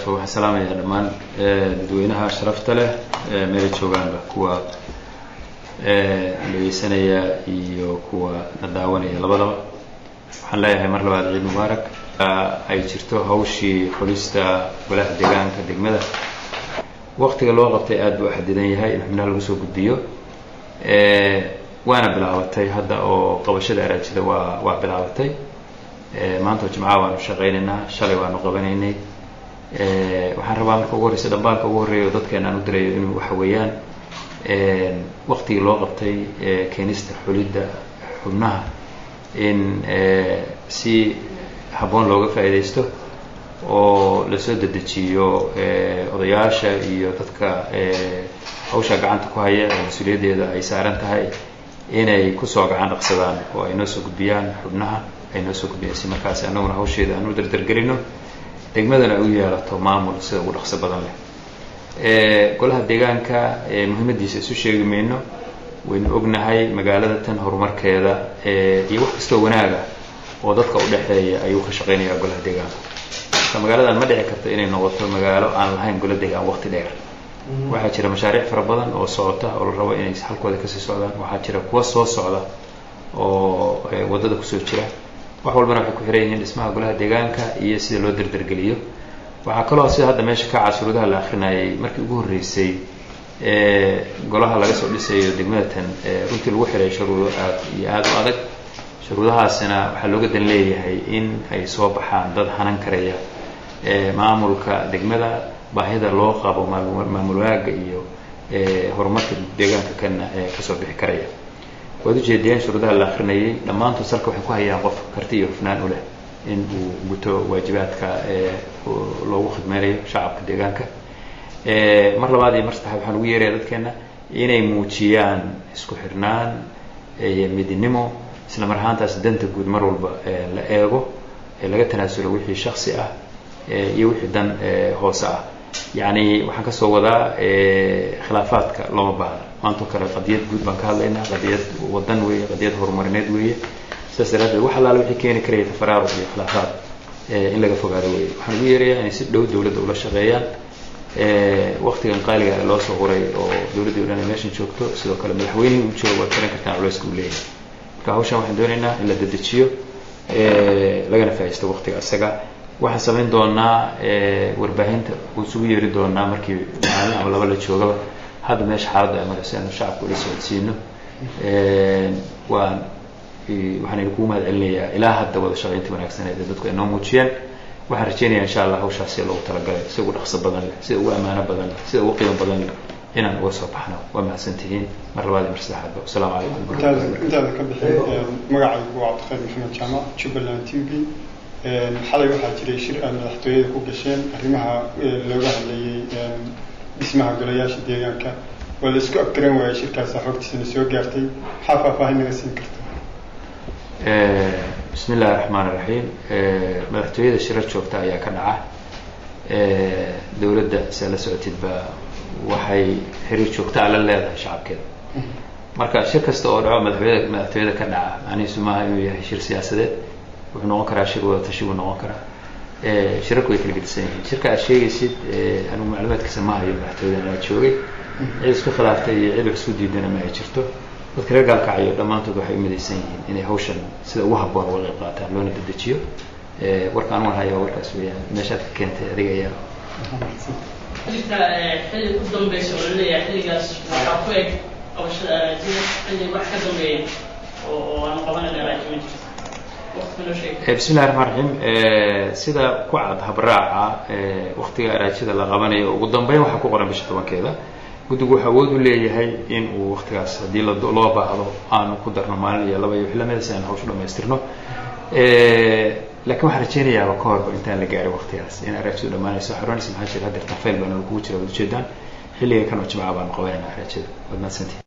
wabarakaatu waxaan salaamayaa dhammaan dadweynaha sharafta leh meela joogaanba kuwa dhegeysanaya iyo kuwa na daawanaya labadaba waxaan leeyahay mar labaad ciid mubaarak ay jirto hawshii xulista golaha deegaanka degmada waktiga loo qabtay aada buu xadidan yahay in xubnaha lagu soo gudbiyo waana bilaabatay hadda oo qabashada araajida waa waa bilaabatay maanta oo jimcaha waanu shaqaynaynaa shalay waanu qabanaynay waxaan rabaa marka ugu horreysa dhambaalka ugu horreeya oo dadkeena aan u dirayo inuu waxa weeyaan waktigii loo qabtay keenista xulidda xubnaha in si habboon looga faa'iidaysto oo lasoo dedejiyo odayaasha iyo dadka hawsha gacanta ku haya ee mas-uuliyaddeeda ay saaran tahay inay kusoo gacan dhaqsadaan oo ay noo soo gudbiyaan xubnaha ay noo soo gudbiyaan si markaasi annaguna hawsheeda aan u dardargelino degmadana ay u yeelato maamul sida ugu dhaqso badan leh golaha deegaanka muhiimadiisa isu sheegi mayno waynu ognahay magaalada tan horumarkeeda iyo wax kastoo wanaaga oo dadka udhexeeya ayuu ka shaqeynayaa golaha deegaanka marka magaaladan ma dhici karto inay noqoto magaalo aan lahayn gola deegaan waqti dheer waxaa jira mashaariic fara badan oo socota oo la rabo inay halkooda kasii socdaan waxaa jira kuwa soo socda oo waddada kusoo jira wax walbana waxay ku xiran yihiin dhismaha golaha deegaanka iyo sida loo dardargeliyo waxaa kaloo sida hadda meesha ka cad shuruudaha la akrinayay markii ugu horreysay golaha laga soo dhisayo degmada tan runtii lagu xiray shuruudo aad iyo aada u adag shuruudahaasina waxaa looga dan leeyahay in ay soo baxaan dad hanan karaya maamulka degmada baahida loo qabo maamul waaga iyo horumarka deegaanka kana kasoo bixi karaya waad ujeediyeen shuruudaha la akrinayay dhammaantood salka waxay ku hayaan qof karti iyo hufnaan u leh in uu guto waajibaadka loogu khidmeynayo shacabka deegaanka mar labaad iyo mar saddexaad waxaan ugu yeeraya dadkeena inay muujiyaan isku xirnaan iyo midnimo isla mar ahaantaas danta guud mar walba la eego laga tanaasulo wixii shaksi ah iyo wixii dan hoose ah yacni waxaan kasoo wadaa khilaafaadka looma baahna maantao kale qadiyad guud baan ka hadlaynaa qadiyad wadan weeye qadiyad horumarineed weeye sidaas daraaddeed wax allaale wixii keeni karaya tafaraaruq iyo khilaafaad in laga fogaado weeye waxaan ugu yeerayaa inay si dhow dowladda ula shaqeeyaan waktigan qaaliga ee loo soo huray oo dowladdii o dhan ay meeshan joogto sidoo kale madaxweynihii u joogo waad garan kartaan culeyska uu leeyahay marka hawshan waxaan doonaynaa in la dedejiyo lagana faa'iisto waktiga isaga waxaan samayn doonaa warbaahinta isugu yeeri doonaa markii maalin ama laba la joogaba hadda meesha xaaladda ay marayso inu shacabka ula socodsiino waan waxaan idinkugu mahad celinayaa ilaa hadda wada shaqaynta wanaagsaneed ee dadku ay noo muujiyeen waxaan rajeynaya insha allah hawshaas sida loogu talagalay sida ugu dhaqso badan leh sida ugu ammaano badan leh sida ugu qiimo badan leh inaan uga soo baxno waa mahadsantihiin mar labaad iyo mar saddexaadba wasalaamu calaykum intaada ka bixin magacaygu waa cabdiqayr maxamed jaamac jubbaland t v xalay waxaa jiray shir aad madaxtooyada ku gasheen arrimaha looga hadlayay dhismaha golayaasha deegaanka waa la isku abtiran waayay shirkaasa xogtiisana soo gaartay maxaa faahfaahin naga siin karta bismi illahi raxmaan iraxiim madaxtooyada shirar joogta ayaa ka dhaca dowladda se la socotidba waxay xiriir joogta a la leedahay shacabkeeda marka shir kasta oo dhaco madaxtooyada madaxtooyada ka dhaca macnihiisu maaha inuu yahay shir siyaasadeed wuxuu noqon karaa shir wada tashi buu noqon karaa shirarku way kala gedisan yihiin shirka aad sheegaysid anigu macluumaadkiisa ma hayo madaxtooyada anaa joogay cid isku khilaaftay iyo cid wax isku diidana ma ay jirto dadka reer gaalkacyo dhammaantood waxay u midaysan yihiin inay hawshan sida ugu habboon uga qayb qaataan loona dedejiyo warka anugan haya warkaas weeyaan meeshaad ka keentay adiga ayaa jirta xilli ku dambaysa oo laleeyahay xilligaas waxaa ku eg qabashada araajida xilli wax ka dambeeya oo oo aan qabanayna araaji ma jirto bismi illahi raxmaan raxiim sida ku cad habraaca waktiga araajida la qabanayo ugu dambeyn waxaa ku qoran bisha tobankeeda guddigu wuxuu awood u leeyahay in uu waktigaas haddii loo baahdo aanu ku darno maalin iyo laba iyo wix lamida si aan hawshu dhamaystirno lakin waxaan rajeynayaaba ka horba intaan la gaarin waktigaas in araajidu dhamaanayso xaroonaysa maxaa jira hadeertan fail baana kugu jira waad ujeedaan xilliga kan oo jimca baanu qabanayna araajida waad mahadsantihi